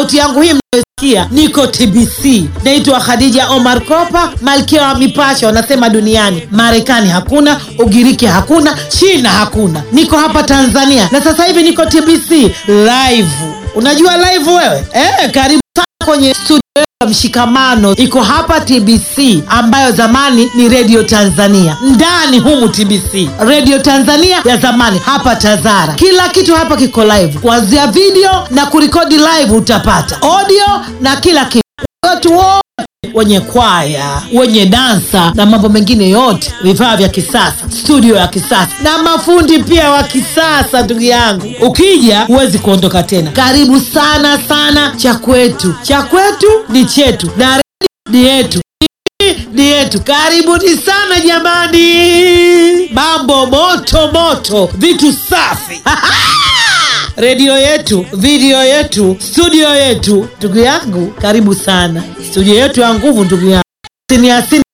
sauti yangu hii mnayosikia, niko TBC, naitwa Khadija Omar Kopa, malkia wa mipasho wanasema duniani. Marekani hakuna, Ugiriki hakuna, China hakuna, niko hapa Tanzania na sasa hivi niko TBC live. Unajua live wewe eh? Karibu sana kwenye studio ya Mshikamano iko hapa TBC, ambayo zamani ni Radio Tanzania. Ndani humu TBC, Radio Tanzania ya zamani, hapa Tazara. Kila kitu hapa kiko live, kuanzia video na kurekodi live, utapata audio na kila kitu. Watu wote wenye kwaya, wenye dansa na mambo mengine yote, vifaa vya kisasa, studio ya kisasa na mafundi pia wa kisasa. Ndugu yangu, ukija huwezi kuondoka tena. Karibu sana sana. Cha kwetu, cha kwetu ni chetu, na redio ni yetu ni yetu. Karibuni sana jamani, mambo moto moto, vitu safi redio yetu, video yetu, studio yetu. Ndugu yangu, karibu sana studio yetu ya nguvu, ndugu yangu. Sini